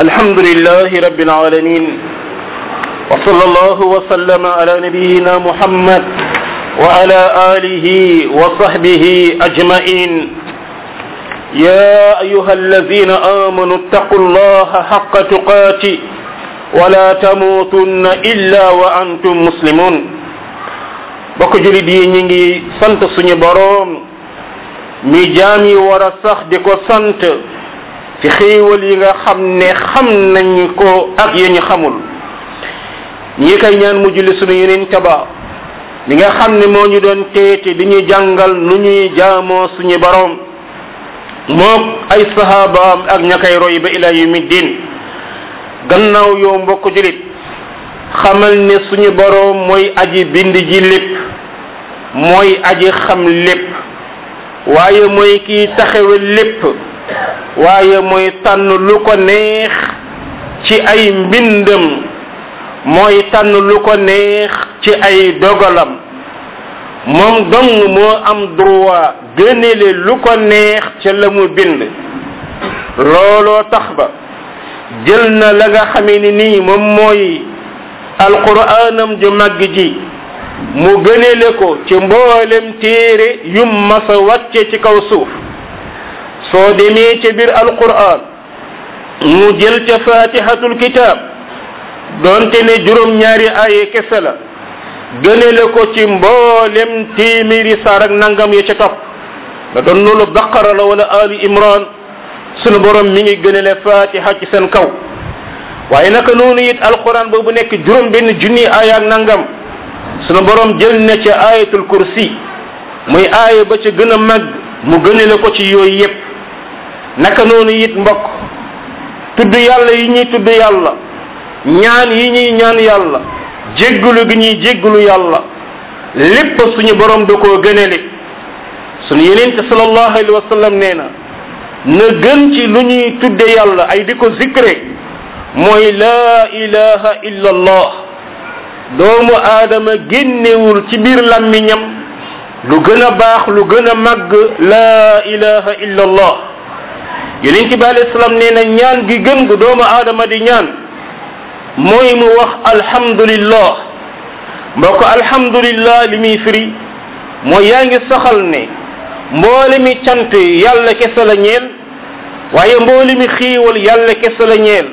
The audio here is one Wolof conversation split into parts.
الحمد لله رب العالمين وصلى الله وسلم على نبينا محمد وعلى آله وصحبه أجمعين يا أيها الذين آمنوا اتقوا الله حق تقاته ولا تموتن إلا وأنتم مسلمون bokk julit yi ñi ngi sant suñu boroom mi jaam yi war a sax di ko sant ci xéewal yi nga xam ne xam nañ ko ak ya ñu xamul ñi koy ñaan mu julli suñu yeneen taba li nga xam ne moo ñu doon teete di ñu jàngal nu ñuy jaamoo suñu boroom mook ay sahabaam ak ña koy roy ba ila yumi din gannaaw yow mbokk julit xamal ne suñu boroom mooy aji bind ji lépp mooy aji xam lépp waaye mooy kiy taxawe lépp waaye mooy tànn lu ko neex ci ay mbindam mooy tànn lu ko neex ci ay dogalam moom dong moo am droit gënele lu ko neex ca la mu bind looloo tax ba jël na la nga xamee ni nii moom mooy alquraanam ju màgg ji mu gënele ko ci mboolem téere yum masa wàcce ci kaw suuf soo demee ca biir alquraan mu jël ca fatihatul kitab doonte ne juróom-ñaari aaye kese la gënele ko ci mboolem téeméeri saar ak nangam ya ca topp da doon loolu baqara la wala ali imran sunu borom mi ngi gënele fatiha ci seen kaw waaye naka noonu it alquran boobu nekk juróom benn junni aaya ak nangam sunu borom jël na ca ayatul kursi muy aaya ba ca gën a mag mu gënale ko ci yooyu yépp naka noonu it mbokk tudd yàlla yi ñuy tudd yàlla ñaan yi ñuy ñaan yàlla jéggulu gi ñuy jéggulu yàlla lépp suñu borom da koo gënale suñu yenente sallallahu alayhi wa sallam nee na na gën ci lu ñuy tudde yàlla ay di ko zikre mooy laa ilaha illa allah doomu aadama génnewul ci biir làmmiñam lu gën a baax lu gën a màgg laa ilaha illa allah yonent bi alayhi salaam nee na ñaan gi gën gu doomu aadama di ñaan mooy mu wax alhamdulillah mbokk alhamdulillah li muy firi mooy yaa ngi saxal ne mboole mi cant yàlla kese la ñeel waaye mboole mi xiiwal yàlla kese la ñeel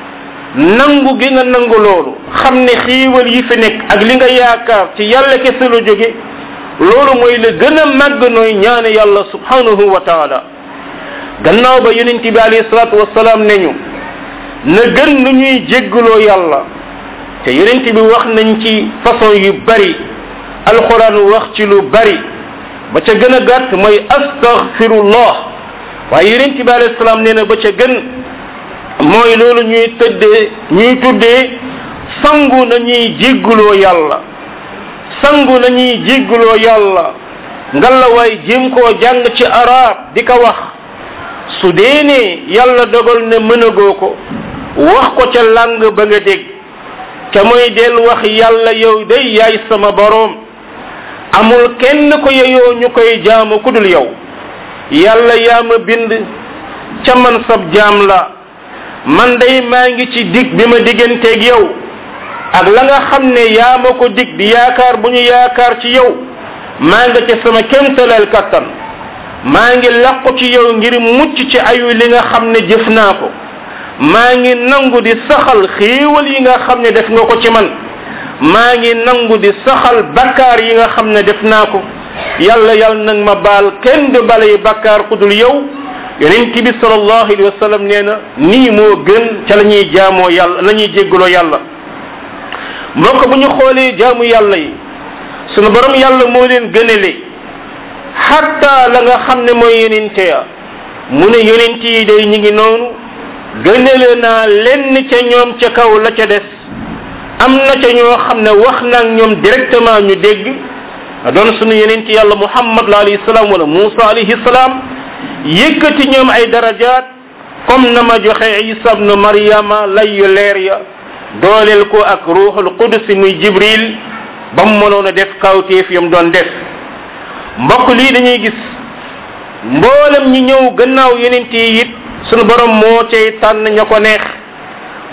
nangu gi nga nangu loolu xam ne xiiwal yi fi nekk ak li nga yaakaar ci yàlla kese la jóge loolu mooy la gën a màgg nooy ñaane yàlla subhanahu wa taala gannaaw ba yonent bi alayhi salaatu wasalaam ne ñu na gën nu ñuy jéggaloo yàlla te yonent bi wax nañ ci façon yu bari alxuraan wax ci lu bari ba ca gën a gàtt mooy astaghfirullah waaye yonent bi alayhi salaam nee na ba ca gën mooy loolu ñuy tëddee ñuy tuddee sangu nañuy jégguloo yàlla sangu nañuy jégguloo yàlla ngalawaay jéem koo jàng ci arab di ko wax su dee ne yàlla dogal ne mënagoo ko wax ko ca làng ba nga dégg ca mooy del wax yàlla yow day yaay sama boroom amul kenn ko yeyoo ñu koy jaamu ku dul yow yàlla yaa ma bind ca man sab jaam la man day maa ngi ci dig bi ma digganteeg yow ak la nga xam ne yaa ma ko dig di yaakaar bu ñu yaakaar ci yow maa nga ca sama kémtalal kattan maa ngi làqu ci yow ngir mucc ci ayu li nga xam ne jëf naa ko maa ngi nangu di saxal xéewal yi nga xam ne def nga ko ci man maa ngi nangu di saxal bakkaar yi nga xam ne def naa ko yàlla yàlla nag ma baal kenn du balay bakkaar ku dul yow yonent bi sallallahu alayhi wa sallam nee na nii moo gën ca la ñuy jaamoo yàlla la ñuy jéggaloo yàlla mbokk bu ñu xoolee jaamu yàlla yi sunu borom yàlla moo leen gënale xatta la nga xam ne mooy yonente ya mu ne yonent yi day ñi ngi noonu gënale naa lenn ca ñoom ca kaw la ca des am na ca ñoo xam ne wax naag ñoom directement ñu dégg doon sunu yonent yàlla muhammad la alayhi salaam wala musa alayhi salaam yëkkati ñoom ay darajaat comme na ma joxe isa ibnu maryama layyu leer ya dooleel ko ak ruuxul qudus muy jibril ba mu mënoon a def kawteef yam doon def mbokk lii dañuy gis mboolem ñi ñëw gannaaw yeneen yi it sunu borom moo cay tànn ña ko neex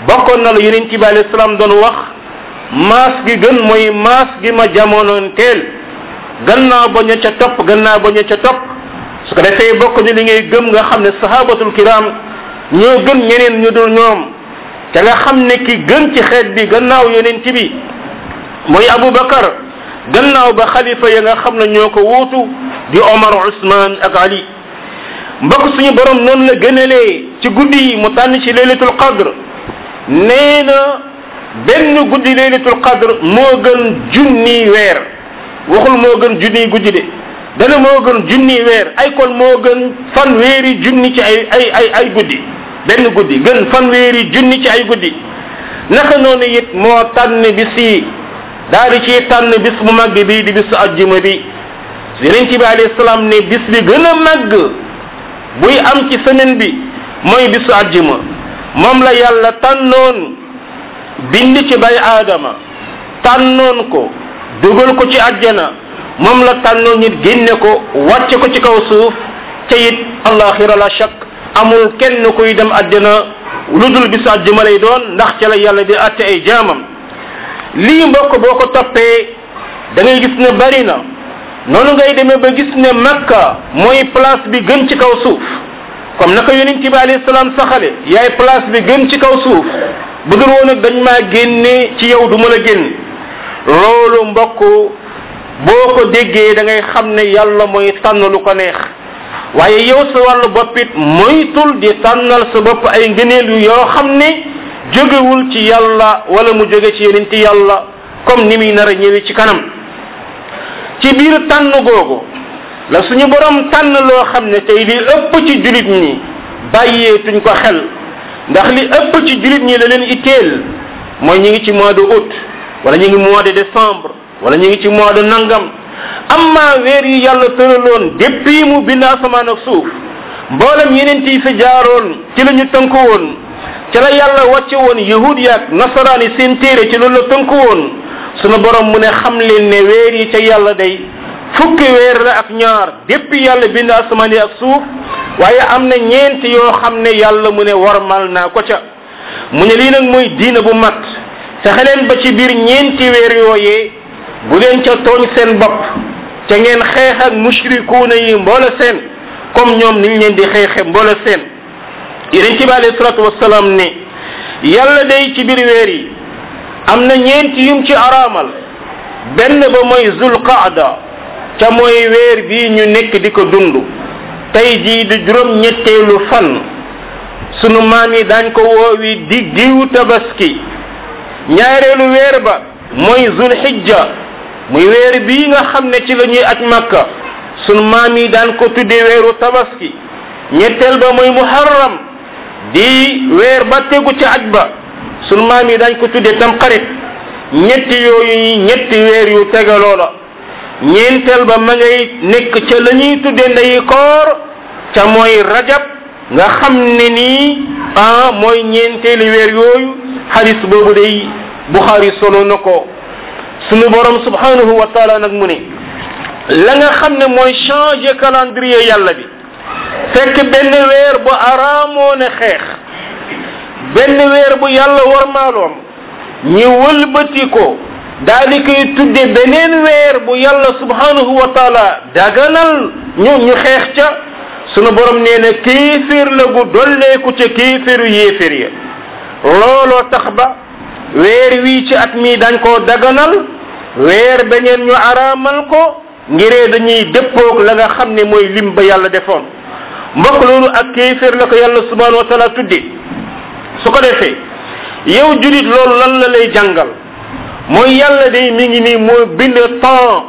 bokkoon na la yonent bi alayhi salaam doon wax maas gi gën mooy maas gi ma jamonoon teel gannaaw ba ña ca topp gannaaw ba ña ca topp su ko defee bokk ni li ngay gëm nga xam ne sahabatul kiram ñoo gën ñeneen ñu dul ñoom te nga xam ne ki gën ci xeet bi gannaaw yonent bi mooy abubakar gannaaw ba xalifa ya nga xam ne ñoo ko wuutu di omar usman ak ali mbokk suñu borom noonu la gënalee ci guddi yi mu tànn ci laylatul qadr nee na benn guddi laylatul qadr moo gën junni weer waxul moo gën junni guddi de dana moo gën junni weer ay kon moo gën fanweeri junni ci ay ay ay ay guddi benn guddi gën fanweeri junni ci ay guddi naka noonu it moo tànn bis yi daal di ci tànn bis bu màgg bi di bisu ajjuma bi yonent bi alayhi salaam ne bis bi gën a màgg buy am ci semaine bi mooy bisu ajjuma moom la yàlla tànnoon bind ci bay aadama tànnoon ko dugal ko ci ajjana moom la tànnoon nit génne ko wàcce ko ci kaw suuf te it allaxira la shak amul kenn kuy dem ajjana lu dul bisu ajjuma lay doon ndax ca la yàlla di atte ay jaamam lii mbokk boo ko toppee da ngay gis ne bari na noonu ngay demee ba gis ne makka mooy place bi gën ci kaw suuf comme naka yonent bi alayhi salaam saxale yaay place bi gën ci kaw suuf bu dul woon ak dañ maa génne ci yow du ma la génn loolu mbokk boo ko déggee da ngay xam ne yàlla mooy tànn lu ko neex waaye yow sa wàllu boppit moytul di tànnal sa bopp ay ngëneel yu yoo xam ne jógewul ci yàlla wala mu jóge ci yeneen ci yàlla comme ni muy nar a ñëwee ci kanam ci biir tànn googu la suñu borom tànn loo xam ne tey li ëpp ci julit ñi bàyyeetuñ ko xel ndax li ëpp ci julit ñi la leen itteel mooy ñu ngi ci mois de août wala ñu ngi mois de décembre wala ñu ngi ci mois de nangam amma weer yi yàlla tëraloon depuis mu bind asamaan ak suuf mboolem yeneen yi fi jaaroon ci la ñu tënku woon ci la yàlla wàcce woon yahud yaak nasaraan yi seen téere ci loolu la tënku woon sunu borom mu ne xam leen ne weer yi ca yàlla day fukki weer la ak ñaar depuis yàlla bind asamaan yi ak suuf waaye am na ñeent yoo xam ne yàlla mu ne warmal naa ko ca mu ne lii nag mooy diina bu mat fexe leen ba ci biir ñeenti weer yooyee bu leen ca tooñ seen bopp ca ngeen xeex ak mushrikuuna yi mboola seen comme ñoom niñ leen di xeexe mboola seen yeneen ci bi alayhi salatu wasalaam ne yàlla day ci biir weer yi am na ñeenti yum ci araamal benn ba mooy zulqaada ca mooy weer bii ñu nekk di ko dund tey jii di juróom ñetteelu fan sunu maam yi daañ ko woowi di diw tabaski ñaareelu weer ba mooy zulhijja muy weer bii nga xam ne ci la ñuy aj makka sunu maam yi daan ko tudde weeru tabaski ñetteel ba mooy muharram di weer ba tegu ci aj ba sunu maam yi dañ ko tudde tamxarit ñetti yooyu ñetti weer yu tegaloo la ñeenteel ba ma ngay nekk ca la ñuy tudde ndeyi koor ca mooy rajab nga xam ne nii ah mooy ñeenteeli weer yooyu hadis boobu day buxaari solo na ko sunu borom subhanahu wa taala nag mu ne la nga xam ne mooy changer calendrier yàlla bi fekk benn weer bu araamoo ne xeex benn weer bu yàlla warmaaloon ñi wëlbati ko daal di koy tudde beneen weer bu yàlla subhanahu wa taala daganal ñu ñu xeex ca sunu borom nee na kéeféer la gu dolleeku ca kéeféeru yéeféer ya looloo tax ba weer wii ci at mii dañ koo daganal weer beneen ñu araamal ko ngiree dañuy dëppoog la nga xam ne mooy lim ba yàlla defoon mbokk loolu ak kéeféer la ko yàlla subhanahu wa taala tudde su ko defee yow julit loolu lan la lay jàngal mooy yàlla day mi ngi nii moo bind temps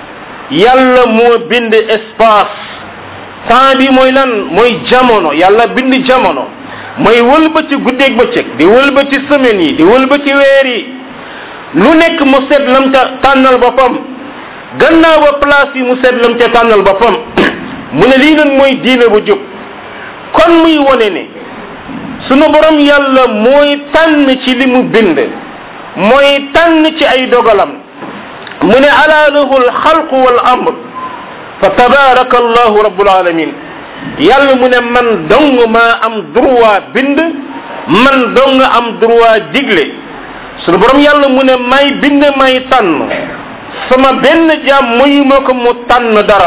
yàlla moo bind espace temps bi mooy lan mooy jamono yàlla bind jamono mooy wëlbati guddeeg bëccëg di wëlbati semaine yi di wëlbati weer yi lu nekk mu seet lam ca tànnal boppam gannaaw ba place yi mu seet lam ca tànnal boppam mu ne lii nag mooy diine bu jub kon muy wone ne sunu borom yàlla mooy tànn ci li mu bind mooy tànn ci ay dogalam mu ne ala lahu alxalqu wal amr fa tabaraka allahu rabbul alamin yàlla mu ne man dong maa am droit bind man dong nga am droit digle sunu borom yàlla mu ne may bind may tànn sama benn jaam muy ma ko mu tànn dara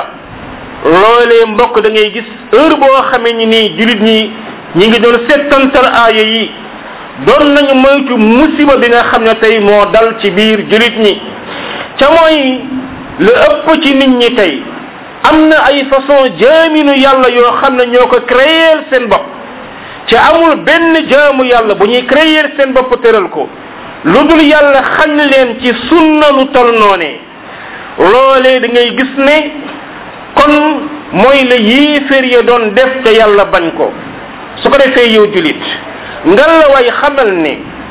loolee mbokk da ngay gis heure boo xamee ni nii julit ñi ñi ngi doon settantal aaya yi doon nañu moytu musiba bi nga xam ne tey moo dal ci biir julit ñi ca mooy lu ëpp ci nit ñi tey am na ay façon jaaminu yàlla yoo xam ne ñoo ko créer seen bopp ci amul benn jaamu yàlla bu ñuy créer seen bopp tëral ko lu dul yàlla xañ leen ci sunna lu tol noonee loolee da ngay gis ne kon mooy la yéeféer ya doon def te yàlla bañ ko su ko defee yow julit ngal la way xamal ne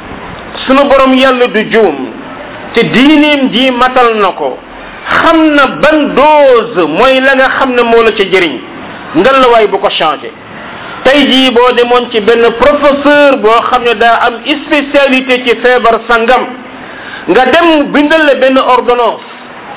sunu borom yàlla du juum te diineem ji matal na ko xam na ban dose mooy la nga xam ne moo la ca jëriñ ngal la waay bu ko changé tey jii boo demoon ci benn professeur boo xam ne daa am spécialité ci feebar sangam nga dem bindal la benn ordonnance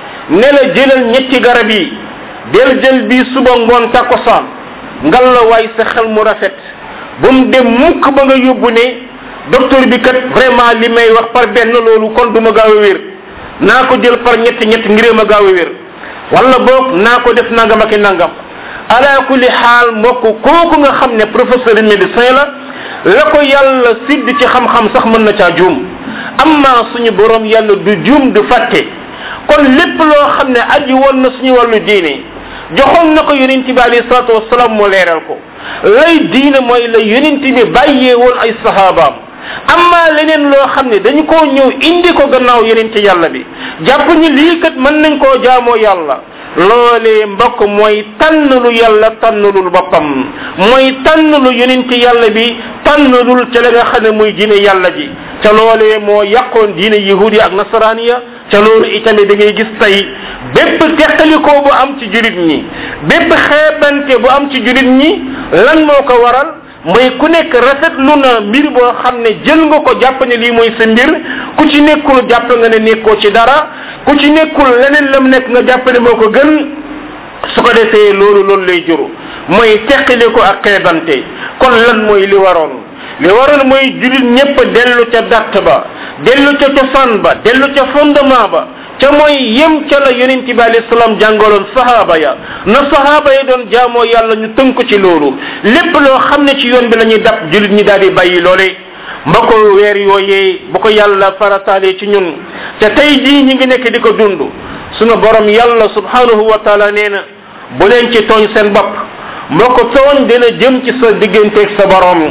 ne la jëlal ñetti garab yi del jël bi suba ngoon takkusaan ngal la waay sa xel mu rafet bu mu dem mukk ba nga yóbbu ne docteur bi kat vraiment li may wax par benn loolu kon du ma gaaw a wér naa ko jël par ñetti ñett ngiree ma gaaw a wér wala boog naa ko def nangam ak i nangam ala kulli xaal mbokk kooku nga xam ne professeur médecin la la ko yàlla sidd ci xam-xam sax mën na caa juum amma suñu borom yàlla du juum du fàtte kon lépp loo xam ne aji woon na suñu wàllu diine joxoon na ko yonent bi alayhi salatu wasalaam mu leeral ko lay diine mooy la yonent bi bàyyee woon ay sahabaam amma leneen loo xam ne dañu koo ñëw indi ko gannaaw yonent yàlla bi jàpp ni lii kat mën nañ koo jaamoo yàlla loolee mbokk mooy tànn lu yàlla tànnlul boppam mooy tànn lu yonent yàlla bi tànnlul ca la nga xam ne muy diine yàlla ji ca loolee moo yàqoon diine yahudi ak nasaraniya ca loolu itamit da ngay gis tey bépp teqalikoo bu am ci julit ñi bépp xeebante bu am ci julit ñi lan moo ko waral mooy ku nekk rafetlu na mbir boo xam ne jël nga ko jàpp ne lii mooy sa mbir ku ci nekkul jàpp nga ne nekkoo ci dara ku ci nekkul leneen lam nekk nga jàpp ne moo ko gën su ko defee loolu loolu lay juru mooy teqali ko ak xeebante kon lan mooy li waroon li waroon mooy julit ñépp dellu ca datt ba dellu ca cosaan ba dellu ca fondement ba ca mooy yem ca la yonent bi alayhi salaam jàngaloon sahaaba ya na sahaaba ya doon jaamoo yàlla ñu tënk ci loolu lépp loo xam ne ci yoon bi la ñuy dab julit ñi daal di bàyyi loole mbokk weer yooyee bu ko yàlla farataalee ci ñun te tey jii ñi ngi nekk di ko dund sunu borom yàlla subhanahu wa taala nee na bu leen ci tooñ seen bopp mbokk tooñ dina jëm ci sa digganteeg sa borom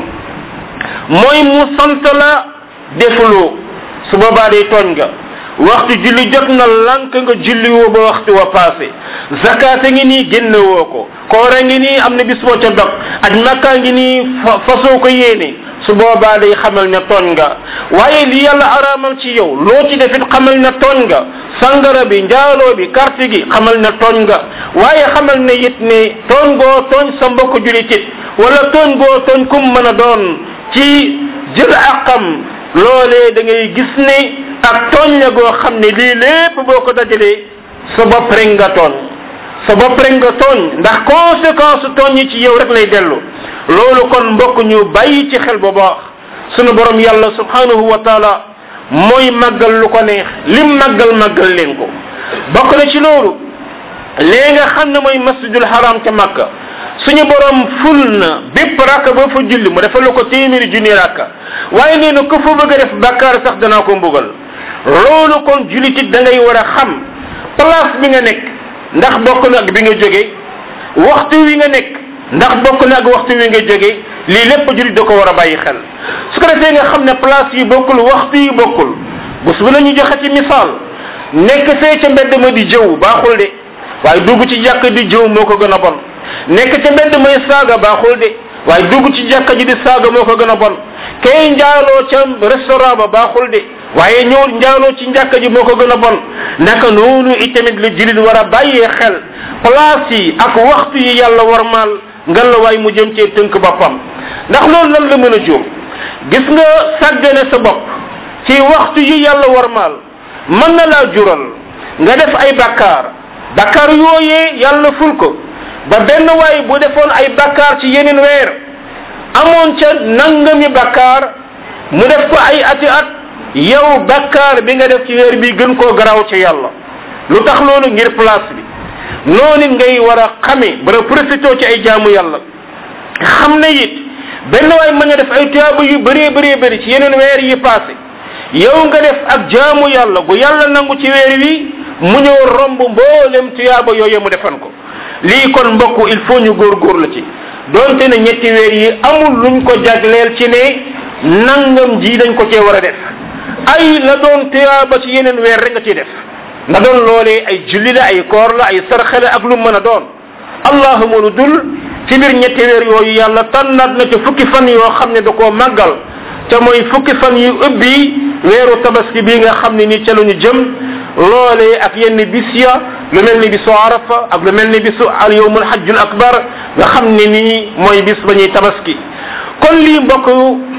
mooy mu sant la defuloo su boobaa day tooñ nga waxtu julli jot na lank nga julli woo ba waxtu wa passé zakata ngi nii génne woo ko koora ngi nii am na bis boo ca dog aj makka ngi nii fasoo ko yéene su boobaa day xamal ne tooñ nga waaye li yàlla araamal ci yow loo ci defit xamal ne tooñ nga sangara bi njaaloo bi carte gi xamal ne tooñ nga waaye xamal ne it ne tooñ goo tooñ sa mbokk julit it wala tooñ goo tooñ kum mën a doon ci jël àqam loolee da ngay gis ne ak tooñ la goo xam ne lii lépp boo ko dajalee sa bopp rek nga tooñ sa bopp rek nga tooñ ndax conséquence tooñ yi ci yow rek lay dellu loolu kon mbokk ñu bàyyi ci xel bu baax sunu borom yàlla subhanahu wa taala mooy màggal lu ko neex lim màggal màggal leen ko bokk na ci loolu lee nga xam ne mooy masjidul haram ca makka suñu borom ful na bépp rakka boo fa julli mu defal la ko téeméeri junni rakka waaye nee na ku fa bëgg a def bakkaar sax danaa ko mbugal loolu kon julitit da ngay war a xam place bi nga nekk ndax bokk na ak bi nga jóge waxtu wi nga nekk ndax bokk na ak waxtu wi nga jóge lii lépp julit da ko war a bàyyi xel su ko defee nga xam ne place yi bokkul waxtu yi bokkul bés bu la ñu joxe ci misaal nekk fee ca mbedd ma di jëw baaxul de waaye dugg ci jàkk di jëw moo ko gën a bon nekk ca mbedd may saaga baaxul de waaye dugg ci jàkka ji di saaga moo ko gën a bon kay njaaloo ca restaurant ba baaxul de waaye ñëw njaaloo ci njàkka ji moo ko gën a bon naka noonu itamit lu julit war a bàyyee xel place yi ak waxtu yi yàlla warmaal ngan la waay mu jëm cee tënk boppam ndax loolu lan la mën a jóom gis nga sàggane sa bopp ci waxtu yi yàlla warmaal mën na laa jural nga def ay bakkaar bakkaar yooyee yàlla ful ko ba benn waay bu defoon ay bakkaar ci yeneen weer amoon ca nangami bakkaar mu def ko ay ati at yow bakkaar bi nga def ci weer bi gën koo garaaw ci yàlla lu tax loolu ngir place bi noonu ngay war a xame bara profité ci ay jaamu yàlla xam ne it benn waay mën a def ay tuyaaba yu bëree bëree bëri ci yeneen weer yi passé yow nga def ak jaamu yàlla gu yàlla nangu ci weer wi mu ñëw romb mboolem tuyaaba yooyu mu defan ko lii kon mbokk il faut ñu góorgóor la ci donte ne ñetti weer yi amul luñ ko jagleel ci ne nangam ji dañ ko cee war a def ay la doon tuyaaba ci yeneen weer rek nga ciy def na doon loolee ay julli la ay koor la ay sarxe la ak lu mën a doon allahuma lu dul ci biir ñetti weer yooyu yàlla tànnaat na ci fukki fan yoo xam ne da koo màggal te mooy fukki fan yu ëbbi weeru tabaski bi nga xam ne ni ca la ñu jëm loolee ak yenn bis ya lu mel ni bisu arafa ak lu mel ni bisu al yawmul hajjul akbar nga xam ne nii mooy bis ba ñuy tabaski kon lii mbokk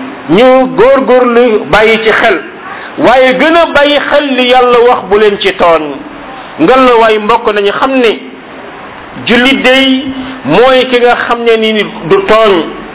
ñu góorgóorlu bàyyi ci xel waaye gën a bàyyi xel li yàlla wax bu leen ci tooñ ngal la waaye mbokk nañu xam ne jullit day mooy ki nga xam ne ni du tooñ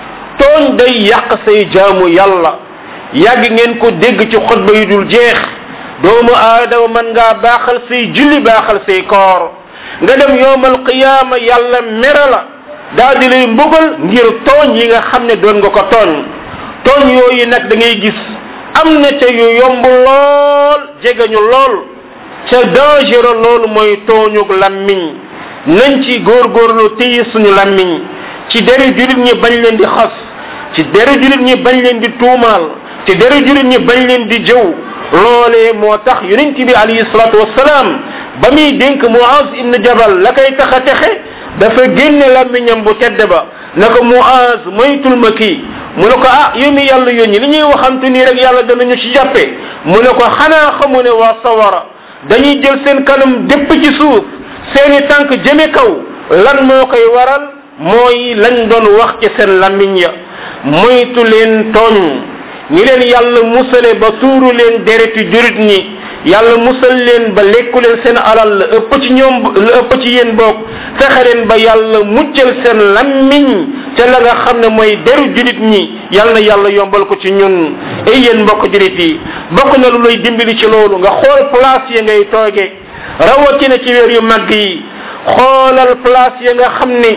tooñ day yàq say jaamu yàlla yàgg ngeen ko dégg ci xutba yu dul jeex doomu aadama mën ngaa baaxal say julli baaxal say koor nga dem yowmal qiyaama yàlla mere la daal di lay mbugal ngir tooñ yi nga xam ne doon nga ko tooñ tooñ yooyu nag da ngay gis am na ca yu yomb lool jegeñu lool ca dangereux loolu mooy tooñug lammiñ nañ ci góorgóorlu téye suñu lammiñ ci deri julit ñi bañ leen di xas ci deri julit ñi bañ leen di tuumaal ci deri julit ñi bañ leen di jëw loolee moo tax yonent bi alayhi salatu wasalaam ba muy dénk muaz ibn jabal la koy tax a texe dafa génne lammiñam bu tedd ba na ko muaz moytul ma kii mu ne ko ah yow mi yàlla yónni li ñuy waxante nii rek yàlla danañu ci jàppe mu ne ko xanaa xamu ne waa sawara dañuy jël seen kanam dépp ci suuf seeni tànk jëme kaw lan moo koy waral mooy lañ doon wax ci seen lammiñ ya moytu leen tooñ ñi leen yàlla musale ba tuuru leen dereti jurit ñi yàlla musal leen ba lekku leen seen alal la ëpp ci ñoom la ëpp ci yéen boog fexe leen ba yàlla muccal seen lammiñ ca la nga xam ne mooy deru julit ñi yal na yàlla yombal ko ci ñun ay yéen mbokk julit yi bokk na lu lay dimbali ci loolu nga xool place yi ngay tooge rawatina ci weer yu màgg yi xoolal place yi nga xam ne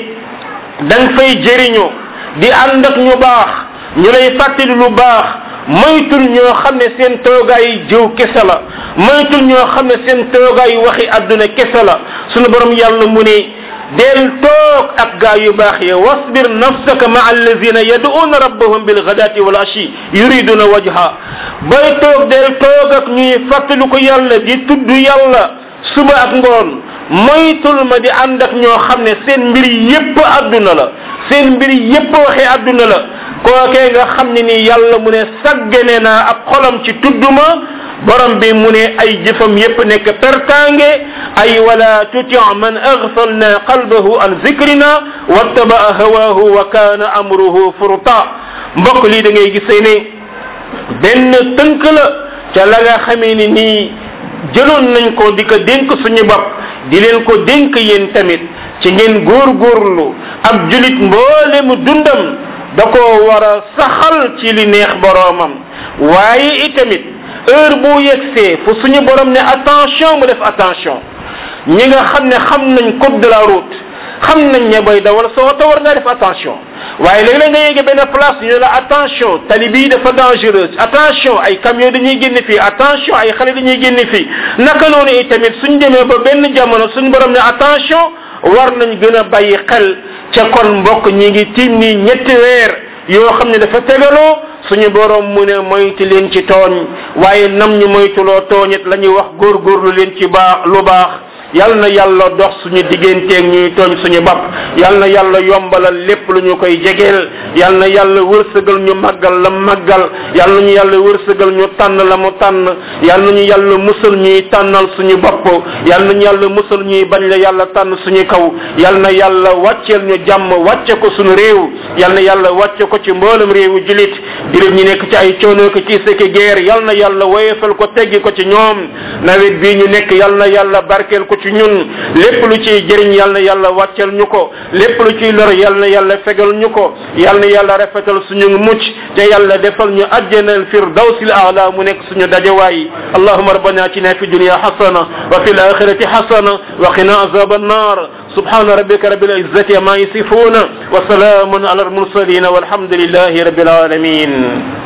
da nga fay jëriñoo di ànd ak ñu baax ñu lay fàttali lu baax moytul ñoo xam ne seen toogaay jëw kese la moytul ñoo xam ne seen toogaay waxi àdduna kese la sunu borom yàlla mu ne del toog ak gaa yu baax ya wasbir nafsaka maa allazina yaduuna rabbahum bilgadati wal ashi yuriduna wajha bay toog del toog ak ñuy fàttali ko yàlla di tudd yàlla suba ak ngoon moytul ma di ànd ak ñoo xam ne seen mbir yépp àdduna la seen mbir yépp waxi àdduna la kookee nga xam ne ni yàlla mu ne saggane naa ab xolam ci tudduma borom bi mu ne ay jëfam yépp nekk pertange ay wala tuti man aghfalna qalbahu an zikrina wattabaa hawahu wa kana amruhu furta mbokk lii da ngay gisee ne benn tënk la ca la nga xamee ni nii jëloon nañ ko di ko dénk suñu bopp di leen ko dénk yéen tamit ci ngeen góorgóorlu ab julit mboolemu dundam da ko war a saxal ci li neex boroomam waaye itamit heure bu yegsee fu suñu borom ne attention mu def attention ñi nga xam ne xam nañ code de la route xam nañ ne boy dawal soo ta war ngaa def attention waaye léeg-léeg nga yéege benn place ñu ne la attention tali bii dafa dangereuse attention ay camion dañuy génn fii attention ay xale dañuy génn fii naka noonu itamit suñ demee ba benn jamono suñ borom ne attention war nañ gën a bàyyi xel ca kon mbokk ñi ngi tiim nii ñetti weer yoo xam ne dafa tegaloo suñu borom mu ne moytu leen ci tooñ waaye nam ñu moytuloo tooñit la ñuy wax góorgóorlu leen ci baax lu baax yal na yàlla dox suñu digganteeg ñuy tooñ suñu bopp yal na yàlla yombalal lépp lu ñu koy jegeel yal na yàlla wërsëgal ñu màggal la màggal yal na ñu yàlla wërsëgal ñu tànn la mu tànn yal na ñu yàlla musal ñuy tànnal suñu bopp yal na ñu yàlla musal ñuy bañ la yàlla tànn suñu kaw yal na yàlla wàcceel ñu jàmm wàcce ko suñu réew yal na yàlla wàcce ko ci mboolem réewu julit julit ñi nekk ci ay coono ko ci seki guerre yal na yàlla woyefal ko teggi ko ci ñoom nawet bii ñu nekk yal na yàlla barkeel ko ko ci ñun lépp lu ciy jëriñ yal na yàlla wàccal ñu ko lépp lu ciy lor yal na yàlla fegal ñu ko yal na yàlla rafetal suñu mucc te yàlla defal ñu ajjanal firdawsil aala mu nekk suñu dajewaay allahuma rabbana atina fi dunya hasana wa fil akhirati hasana wa qina azab النار سبحان ربك رب العزة ما يصفون وسلام على المرسلين والحمد لله رب العالمين